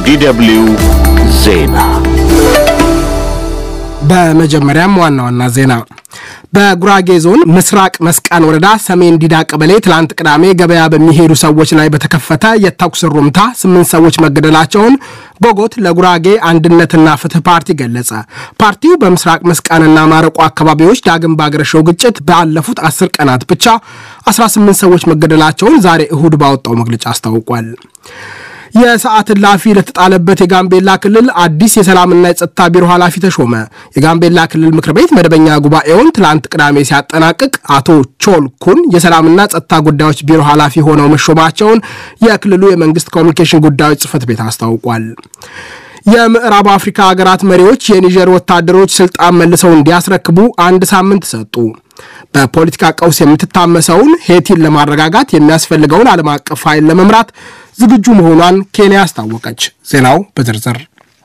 የዲደብሊው ዜና በመጀመሪያም ዋና ዋና ዜና በጉራጌ ዞን ምስራቅ መስቃን ወረዳ ሰሜን ዲዳ ቀበሌ ትላንት ቅዳሜ ገበያ በሚሄዱ ሰዎች ላይ በተከፈተ የተኩስ ሩምታ ስምንት ሰዎች መገደላቸውን ቦጎት ለጉራጌ አንድነትና ፍትህ ፓርቲ ገለጸ። ፓርቲው በምስራቅ መስቃንና ማረቆ አካባቢዎች ዳግም ባገረሸው ግጭት ባለፉት አስር ቀናት ብቻ 18 ሰዎች መገደላቸውን ዛሬ እሁድ ባወጣው መግለጫ አስታውቋል። የሰዓት እላፊ ለተጣለበት የጋምቤላ ክልል አዲስ የሰላምና የጸጥታ ቢሮ ኃላፊ ተሾመ። የጋምቤላ ክልል ምክር ቤት መደበኛ ጉባኤውን ትላንት ቅዳሜ ሲያጠናቅቅ አቶ ቾል ኩን የሰላምና ጸጥታ ጉዳዮች ቢሮ ኃላፊ ሆነው መሾማቸውን የክልሉ የመንግስት ኮሚኒኬሽን ጉዳዮች ጽህፈት ቤት አስታውቋል። የምዕራብ አፍሪካ ሀገራት መሪዎች የኒጀር ወታደሮች ስልጣን መልሰው እንዲያስረክቡ አንድ ሳምንት ሰጡ። በፖለቲካ ቀውስ የምትታመሰውን ሄቲን ለማረጋጋት የሚያስፈልገውን ዓለም አቀፍ ኃይል ለመምራት ዝግጁ መሆኗን ኬንያ አስታወቀች። ዜናው በዝርዝር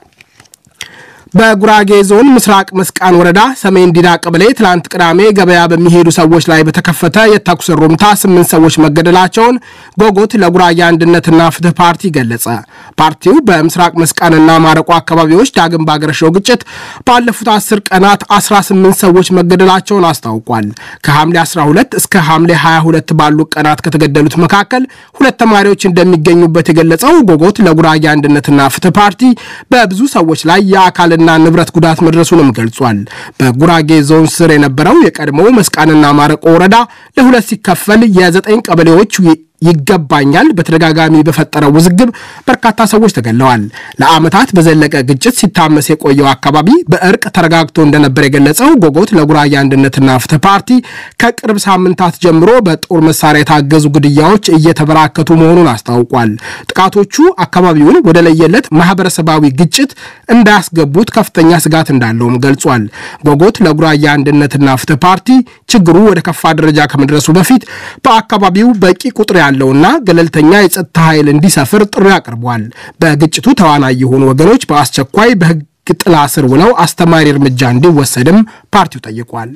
በጉራጌ ዞን ምስራቅ መስቃን ወረዳ ሰሜን ዲዳ ቀበሌ ትላንት ቅዳሜ ገበያ በሚሄዱ ሰዎች ላይ በተከፈተ የተኩስ ሩምታ ስምንት ሰዎች መገደላቸውን ጎጎት ለጉራጌ አንድነትና ፍትህ ፓርቲ ገለጸ። ፓርቲው በምስራቅ መስቃንና ማረቆ አካባቢዎች ዳግም ባገረሸው ግጭት ባለፉት አስር ቀናት 18 ሰዎች መገደላቸውን አስታውቋል። ከሐምሌ 12 እስከ ሐምሌ 22 ባሉ ቀናት ከተገደሉት መካከል ሁለት ተማሪዎች እንደሚገኙበት የገለጸው ጎጎት ለጉራጌ አንድነትና ፍትህ ፓርቲ በብዙ ሰዎች ላይ የአካል ና ንብረት ጉዳት መድረሱንም ገልጿል። በጉራጌ ዞን ስር የነበረው የቀድሞው መስቃንና ማረቆ ወረዳ ለሁለት ሲከፈል የዘጠኝ ቀበሌዎች ይገባኛል በተደጋጋሚ በፈጠረው ውዝግብ በርካታ ሰዎች ተገለዋል። ለዓመታት በዘለቀ ግጭት ሲታመስ የቆየው አካባቢ በእርቅ ተረጋግቶ እንደነበር የገለጸው ጎጎት ለጉራጌ አንድነትና ፍትህ ፓርቲ ከቅርብ ሳምንታት ጀምሮ በጦር መሳሪያ የታገዙ ግድያዎች እየተበራከቱ መሆኑን አስታውቋል። ጥቃቶቹ አካባቢውን ወደ ለየለት ማህበረሰባዊ ግጭት እንዳያስገቡት ከፍተኛ ስጋት እንዳለውም ገልጿል። ጎጎት ለጉራጌ አንድነትና ፍትህ ፓርቲ ችግሩ ወደ ከፋ ደረጃ ከመድረሱ በፊት በአካባቢው በቂ ቁጥር ያለውና ገለልተኛ የጸጥታ ኃይል እንዲሰፍር ጥሪ አቅርቧል። በግጭቱ ተዋናይ የሆኑ ወገኖች በአስቸኳይ በሕግ ጥላ ስር ውለው አስተማሪ እርምጃ እንዲወሰድም ፓርቲው ጠይቋል።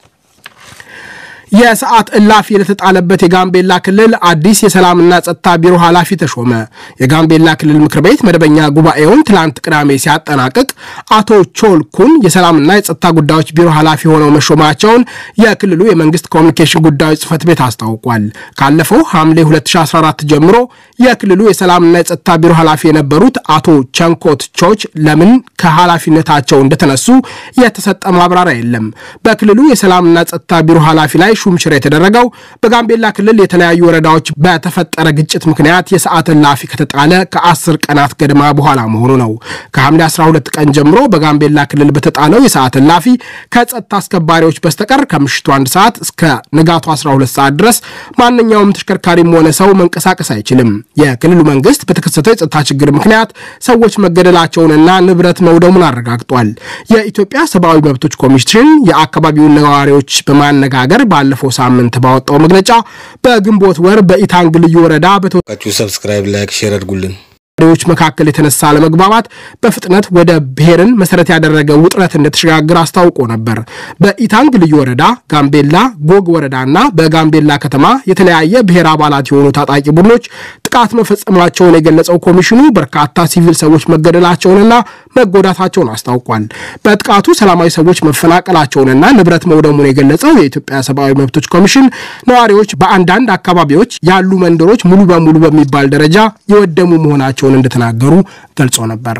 የሰዓት እላፊ ለተጣለበት የጋምቤላ ክልል አዲስ የሰላምና ጸጥታ ቢሮ ኃላፊ ተሾመ። የጋምቤላ ክልል ምክር ቤት መደበኛ ጉባኤውን ትላንት ቅዳሜ ሲያጠናቅቅ አቶ ቾል ኩን የሰላምና የጸጥታ ጉዳዮች ቢሮ ኃላፊ ሆነው መሾማቸውን የክልሉ የመንግስት ኮሚኒኬሽን ጉዳዮች ጽህፈት ቤት አስታውቋል። ካለፈው ሐምሌ 2014 ጀምሮ የክልሉ የሰላምና የጸጥታ ቢሮ ኃላፊ የነበሩት አቶ ቸንኮት ቾች ለምን ከኃላፊነታቸው እንደተነሱ የተሰጠ ማብራሪያ የለም። በክልሉ የሰላምና ጸጥታ ቢሮ ኃላፊ ላይ ሹምሽር የተደረገው በጋምቤላ ክልል የተለያዩ ወረዳዎች በተፈጠረ ግጭት ምክንያት የሰዓት እላፊ ከተጣለ ከአስር ቀናት ገድማ በኋላ መሆኑ ነው። ከሐምሌ 12 ቀን ጀምሮ በጋምቤላ ክልል በተጣለው የሰዓት እላፊ ከጸጥታ አስከባሪዎች በስተቀር ከምሽቱ አንድ ሰዓት እስከ ንጋቱ 12 ሰዓት ድረስ ማንኛውም ተሽከርካሪም ሆነ ሰው መንቀሳቀስ አይችልም። የክልሉ መንግስት በተከሰተው የጸጥታ ችግር ምክንያት ሰዎች መገደላቸውንና ንብረት መውደሙን አረጋግጧል። የኢትዮጵያ ሰብአዊ መብቶች ኮሚሽን የአካባቢውን ነዋሪዎች በማነጋገር ባለፈው ሳምንት ባወጣው መግለጫ በግንቦት ወር በኢታንግ ልዩ ወረዳ ሰብስክራይብ፣ ላይክ፣ ሼር አድርጉልን ዎች መካከል የተነሳ አለመግባባት በፍጥነት ወደ ብሔርን መሰረት ያደረገ ውጥረት እንደተሸጋገረ አስታውቆ ነበር። በኢታንግ ልዩ ወረዳ፣ ጋምቤላ ጎግ ወረዳና በጋምቤላ ከተማ የተለያየ ብሔር አባላት የሆኑ ታጣቂ ቡድኖች ጥቃት መፈጸማቸውን የገለጸው ኮሚሽኑ በርካታ ሲቪል ሰዎች መገደላቸውንና መጎዳታቸውን አስታውቋል። በጥቃቱ ሰላማዊ ሰዎች መፈናቀላቸውንና ንብረት መውደሙን የገለጸው የኢትዮጵያ ሰብአዊ መብቶች ኮሚሽን ነዋሪዎች በአንዳንድ አካባቢዎች ያሉ መንደሮች ሙሉ በሙሉ በሚባል ደረጃ የወደሙ መሆናቸውን እንደተናገሩ ገልጾ ነበር።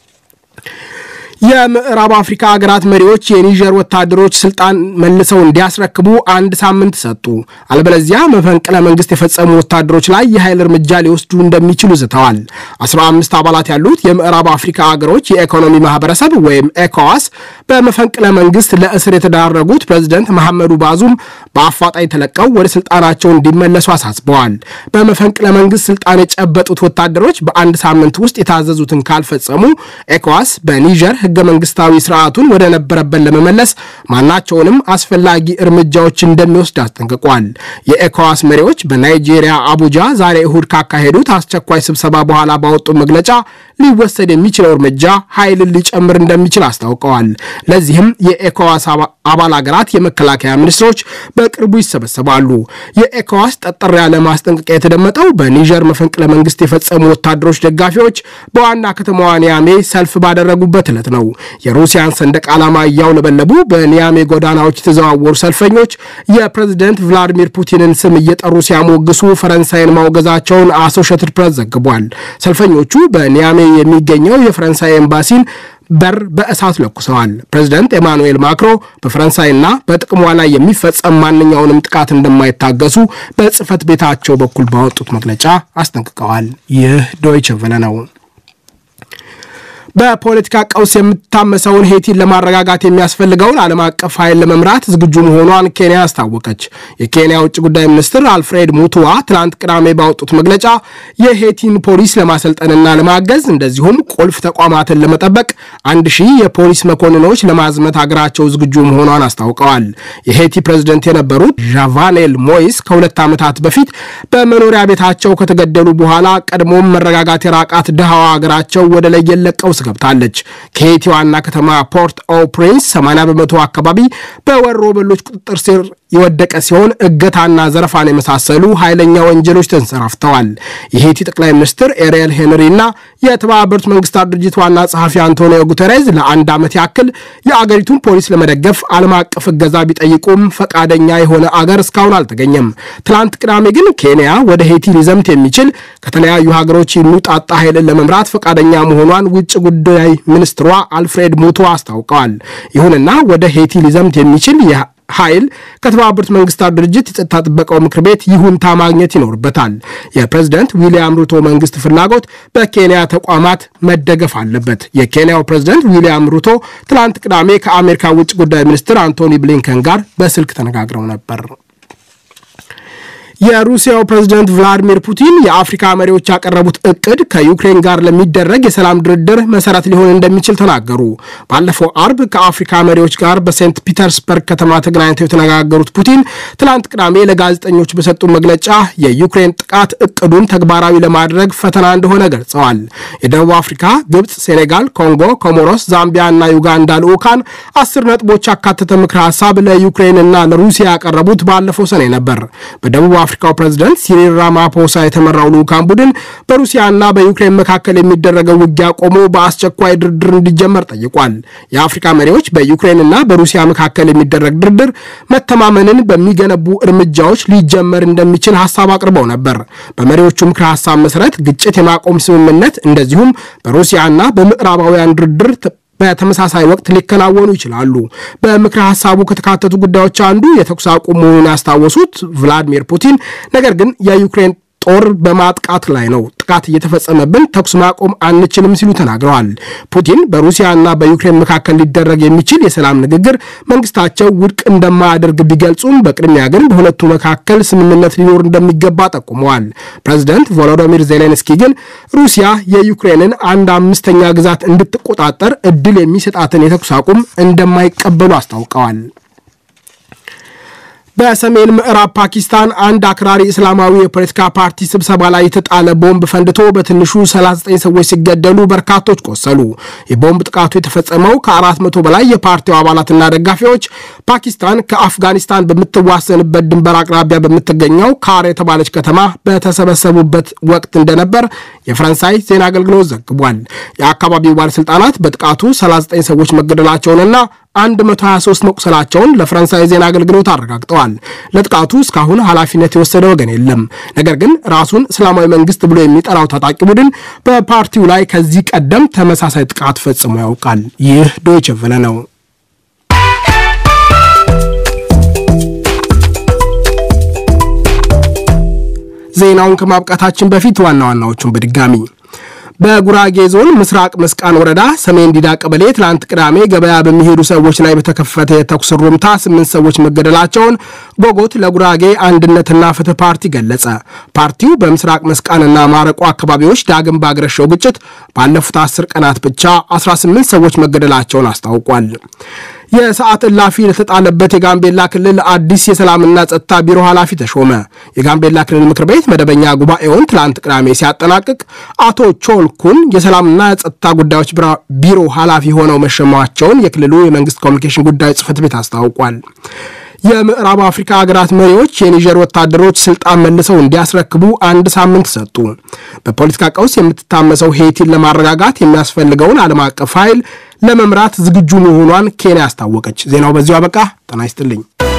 የምዕራብ አፍሪካ ሀገራት መሪዎች የኒጀር ወታደሮች ስልጣን መልሰው እንዲያስረክቡ አንድ ሳምንት ሰጡ። አለበለዚያ መፈንቅለ መንግስት የፈጸሙ ወታደሮች ላይ የኃይል እርምጃ ሊወስዱ እንደሚችሉ ዝተዋል። 15 አባላት ያሉት የምዕራብ አፍሪካ ሀገሮች የኢኮኖሚ ማህበረሰብ ወይም ኤኮዋስ በመፈንቅለ መንግስት ለእስር የተዳረጉት ፕሬዚደንት መሐመዱ ባዙም በአፋጣኝ ተለቀው ወደ ስልጣናቸው እንዲመለሱ አሳስበዋል። በመፈንቅለ መንግስት ስልጣን የጨበጡት ወታደሮች በአንድ ሳምንት ውስጥ የታዘዙትን ካልፈጸሙ ኤኮዋስ በኒጀር ህገ መንግስታዊ ስርዓቱን ወደ ነበረበት ለመመለስ ማናቸውንም አስፈላጊ እርምጃዎች እንደሚወስድ አስጠንቅቋል። የኤኮዋስ መሪዎች በናይጄሪያ አቡጃ ዛሬ እሁድ ካካሄዱት አስቸኳይ ስብሰባ በኋላ ባወጡ መግለጫ ሊወሰድ የሚችለው እርምጃ ኃይልን ሊጨምር እንደሚችል አስታውቀዋል። ለዚህም የኤኮዋስ አባል ሀገራት የመከላከያ ሚኒስትሮች በቅርቡ ይሰበሰባሉ። የኤኮዋስ ጠጠር ያለ ማስጠንቀቂያ የተደመጠው በኒጀር መፈንቅለ መንግስት የፈጸሙ ወታደሮች ደጋፊዎች በዋና ከተማዋ ኒያሜ ሰልፍ ባደረጉበት ዕለት ነው። የሩሲያን ሰንደቅ ዓላማ እያውለበለቡ በኒያሜ ጎዳናዎች የተዘዋወሩ ሰልፈኞች የፕሬዝደንት ቭላዲሚር ፑቲንን ስም እየጠሩ ሲያሞግሱ ፈረንሳይን ማውገዛቸውን አሶሼትድ ፕሬስ ዘግቧል። ሰልፈኞቹ በኒያሜ የሚገኘው የፈረንሳይ ኤምባሲን በር በእሳት ለኩሰዋል። ፕሬዚደንት ኤማኑኤል ማክሮ በፈረንሳይና በጥቅሟ ላይ የሚፈጸም ማንኛውንም ጥቃት እንደማይታገሱ በጽህፈት ቤታቸው በኩል ባወጡት መግለጫ አስጠንቅቀዋል። ይህ ዶይቸ ቨለ ነው። በፖለቲካ ቀውስ የምታመሰውን ሄቲን ለማረጋጋት የሚያስፈልገውን ዓለም አቀፍ ኃይል ለመምራት ዝግጁ መሆኗን ኬንያ አስታወቀች። የኬንያ ውጭ ጉዳይ ሚኒስትር አልፍሬድ ሙቱዋ ትናንት ቅዳሜ ባወጡት መግለጫ የሄቲን ፖሊስ ለማሰልጠንና ለማገዝ እንደዚሁም ቁልፍ ተቋማትን ለመጠበቅ አንድ ሺህ የፖሊስ መኮንኖች ለማዝመት ሀገራቸው ዝግጁ መሆኗን አስታውቀዋል። የሄቲ ፕሬዝደንት የነበሩት ዣቫኔል ሞይስ ከሁለት ዓመታት በፊት በመኖሪያ ቤታቸው ከተገደሉ በኋላ ቀድሞም መረጋጋት የራቃት ድሃዋ ሀገራቸው ወደ ለየለት ቀውስ ገብታለች። ከሄይቲ ዋና ከተማ ፖርት ኦ ፕሪንስ 80 በመቶ አካባቢ በወሮ በሎች ቁጥጥር ስር የወደቀ ሲሆን እገታና ዘረፋን የመሳሰሉ ኃይለኛ ወንጀሎች ተንሰራፍተዋል። የሄይቲ ጠቅላይ ሚኒስትር ኤሪየል ሄንሪ እና የተባበሩት መንግስታት ድርጅት ዋና ጸሐፊ አንቶኒዮ ጉተሬዝ ለአንድ ዓመት ያክል የአገሪቱን ፖሊስ ለመደገፍ ዓለም አቀፍ እገዛ ቢጠይቁም ፈቃደኛ የሆነ አገር እስካሁን አልተገኘም። ትላንት ቅዳሜ ግን ኬንያ ወደ ሄይቲ ሊዘምት የሚችል ከተለያዩ ሀገሮች የሚውጣጣ ኃይልን ለመምራት ፈቃደኛ መሆኗን ውጭ ጉዳይ ሚኒስትሯ አልፍሬድ ሙቶ አስታውቀዋል። ይሁንና ወደ ሄይቲ ሊዘምት የሚችል ኃይል ከተባበሩት መንግስታት ድርጅት የጸጥታ ጥበቃው ምክር ቤት ይሁንታ ማግኘት ይኖርበታል። የፕሬዝደንት ዊልያም ሩቶ መንግስት ፍላጎት በኬንያ ተቋማት መደገፍ አለበት። የኬንያው ፕሬዝደንት ዊልያም ሩቶ ትላንት ቅዳሜ ከአሜሪካ ውጭ ጉዳይ ሚኒስትር አንቶኒ ብሊንከን ጋር በስልክ ተነጋግረው ነበር። የሩሲያው ፕሬዝደንት ቭላዲሚር ፑቲን የአፍሪካ መሪዎች ያቀረቡት እቅድ ከዩክሬን ጋር ለሚደረግ የሰላም ድርድር መሰረት ሊሆን እንደሚችል ተናገሩ። ባለፈው አርብ ከአፍሪካ መሪዎች ጋር በሴንት ፒተርስበርግ ከተማ ተገናኝተው የተነጋገሩት ፑቲን ትላንት ቅዳሜ ለጋዜጠኞች በሰጡ መግለጫ የዩክሬን ጥቃት እቅዱን ተግባራዊ ለማድረግ ፈተና እንደሆነ ገልጸዋል። የደቡብ አፍሪካ፣ ግብፅ፣ ሴኔጋል፣ ኮንጎ፣ ኮሞሮስ፣ ዛምቢያ እና ዩጋንዳ ልዑካን አስር ነጥቦች ያካተተ ምክረ ሀሳብ ለዩክሬንና ለሩሲያ ያቀረቡት ባለፈው ሰኔ ነበር። በደቡብ የአፍሪካው ፕሬዝደንት ሲሪል ራማፖሳ የተመራው ልዑካን ቡድን በሩሲያና በዩክሬን መካከል የሚደረገው ውጊያ ቆሞ በአስቸኳይ ድርድር እንዲጀመር ጠይቋል። የአፍሪካ መሪዎች በዩክሬንና በሩሲያ መካከል የሚደረግ ድርድር መተማመንን በሚገነቡ እርምጃዎች ሊጀመር እንደሚችል ሀሳብ አቅርበው ነበር። በመሪዎቹ ምክረ ሀሳብ መሰረት ግጭት የማቆም ስምምነት እንደዚሁም በሩሲያና በምዕራባውያን ድርድር በተመሳሳይ ወቅት ሊከናወኑ ይችላሉ። በምክረ ሀሳቡ ከተካተቱ ጉዳዮች አንዱ የተኩስ አቁም መሆኑን ያስታወሱት ቭላዲሚር ፑቲን ነገር ግን የዩክሬን ጦር በማጥቃት ላይ ነው፣ ጥቃት እየተፈጸመብን ተኩስ ማቆም አንችልም ሲሉ ተናግረዋል። ፑቲን በሩሲያና በዩክሬን መካከል ሊደረግ የሚችል የሰላም ንግግር መንግስታቸው ውድቅ እንደማያደርግ ቢገልጹም በቅድሚያ ግን በሁለቱ መካከል ስምምነት ሊኖር እንደሚገባ ጠቁመዋል። ፕሬዚደንት ቮሎዶሚር ዜሌንስኪ ግን ሩሲያ የዩክሬንን አንድ አምስተኛ ግዛት እንድትቆጣጠር እድል የሚሰጣትን የተኩስ አቁም እንደማይቀበሉ አስታውቀዋል። በሰሜን ምዕራብ ፓኪስታን አንድ አክራሪ እስላማዊ የፖለቲካ ፓርቲ ስብሰባ ላይ የተጣለ ቦምብ ፈንድቶ በትንሹ 39 ሰዎች ሲገደሉ በርካቶች ቆሰሉ። የቦምብ ጥቃቱ የተፈጸመው ከ400 በላይ የፓርቲው አባላትና ደጋፊዎች ፓኪስታን ከአፍጋኒስታን በምትዋሰንበት ድንበር አቅራቢያ በምትገኘው ካር የተባለች ከተማ በተሰበሰቡበት ወቅት እንደነበር የፈረንሳይ ዜና አገልግሎት ዘግቧል። የአካባቢው ባለሥልጣናት በጥቃቱ 39 ሰዎች መገደላቸውንና 123 መቁሰላቸውን ለፈረንሳይ ዜና አገልግሎት አረጋግጠዋል። ለጥቃቱ እስካሁን ኃላፊነት የወሰደ ወገን የለም። ነገር ግን ራሱን እስላማዊ መንግስት ብሎ የሚጠራው ታጣቂ ቡድን በፓርቲው ላይ ከዚህ ቀደም ተመሳሳይ ጥቃት ፈጽሞ ያውቃል። ይህ ዶይቸ ቨለ ነው። ዜናውን ከማብቃታችን በፊት ዋና ዋናዎቹን በድጋሚ በጉራጌ ዞን ምስራቅ መስቃን ወረዳ ሰሜን ዲዳ ቀበሌ ትላንት ቅዳሜ ገበያ በሚሄዱ ሰዎች ላይ በተከፈተ የተኩስ ሩምታ ስምንት ሰዎች መገደላቸውን ጎጎት ለጉራጌ አንድነትና ፍትህ ፓርቲ ገለጸ። ፓርቲው በምስራቅ መስቃንና ማረቆ አካባቢዎች ዳግም ባገረሸው ግጭት ባለፉት አስር ቀናት ብቻ 18 ሰዎች መገደላቸውን አስታውቋል። የሰዓት እላፊ ለተጣለበት የጋምቤላ ክልል አዲስ የሰላምና ጸጥታ ቢሮ ኃላፊ ተሾመ። የጋምቤላ ክልል ምክር ቤት መደበኛ ጉባኤውን ትላንት ቅዳሜ ሲያጠናቅቅ አቶ ቾልኩን የሰላምና ጸጥታ ጉዳዮች ቢሮ ኃላፊ ሆነው መሸማቸውን የክልሉ የመንግስት ኮሚኒኬሽን ጉዳዮች ጽህፈት ቤት አስታውቋል። የምዕራብ አፍሪካ ሀገራት መሪዎች የኒጀር ወታደሮች ስልጣን መልሰው እንዲያስረክቡ አንድ ሳምንት ሰጡ። በፖለቲካ ቀውስ የምትታመሰው ሄይቲን ለማረጋጋት የሚያስፈልገውን ዓለም አቀፍ ኃይል ለመምራት ዝግጁ መሆኗን ኬንያ አስታወቀች። ዜናው በዚሁ አበቃ። ጤና ይስጥልኝ።